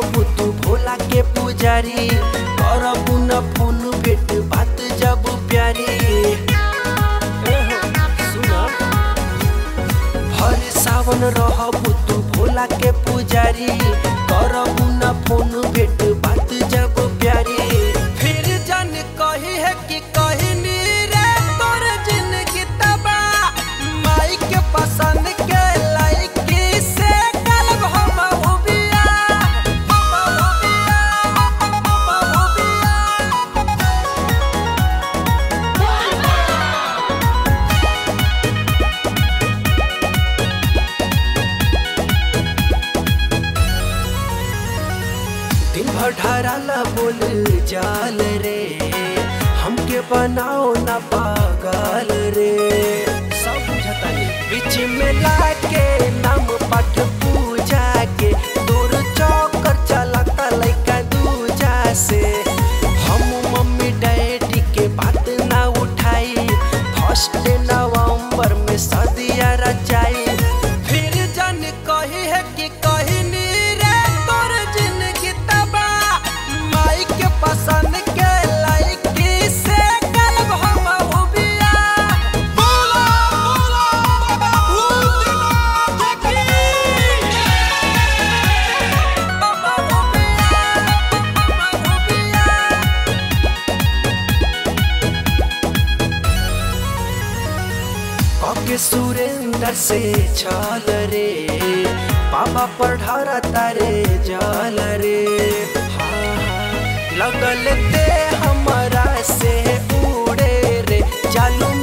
रहबू तू भोला के पुजारी करबू न फोन भेट बात जब प्यारी एहो, सुना हर सावन रहबू तू भोला के पुजारी करबू न फोन भेट बात जब प्यारी फिर जन कही है कि कहनी रे तोर जिंदगी तबा माई के पसंद के लाइकी से कलब हम हुबिया हम हुबिया हम हुबिया दिन भर ढाराला बोल जाल रे हमके बनाओ ना पागल रे सब बुझता नहीं बीच में लाके नाम पाठ पूजा के दूर चौकर चलाता लइका दूजा से हम मम्मी डैडी के बात ना उठाई फर्स्ट नवंबर में सदिया रचाई फिर जन कही है कि कहनी रे तोर जिंदगी तबा माई के पसंद के लाइकी से कलब हम हुबिया बोला बोला बाबा भूतनाथ की बाबा हुबिया बाबा हुबिया कके सुरेंद्र से छल रे पापा पर ढारा तारे जल रे हाँ, हाँ, लगल ते हमरा से उड़े रे चालू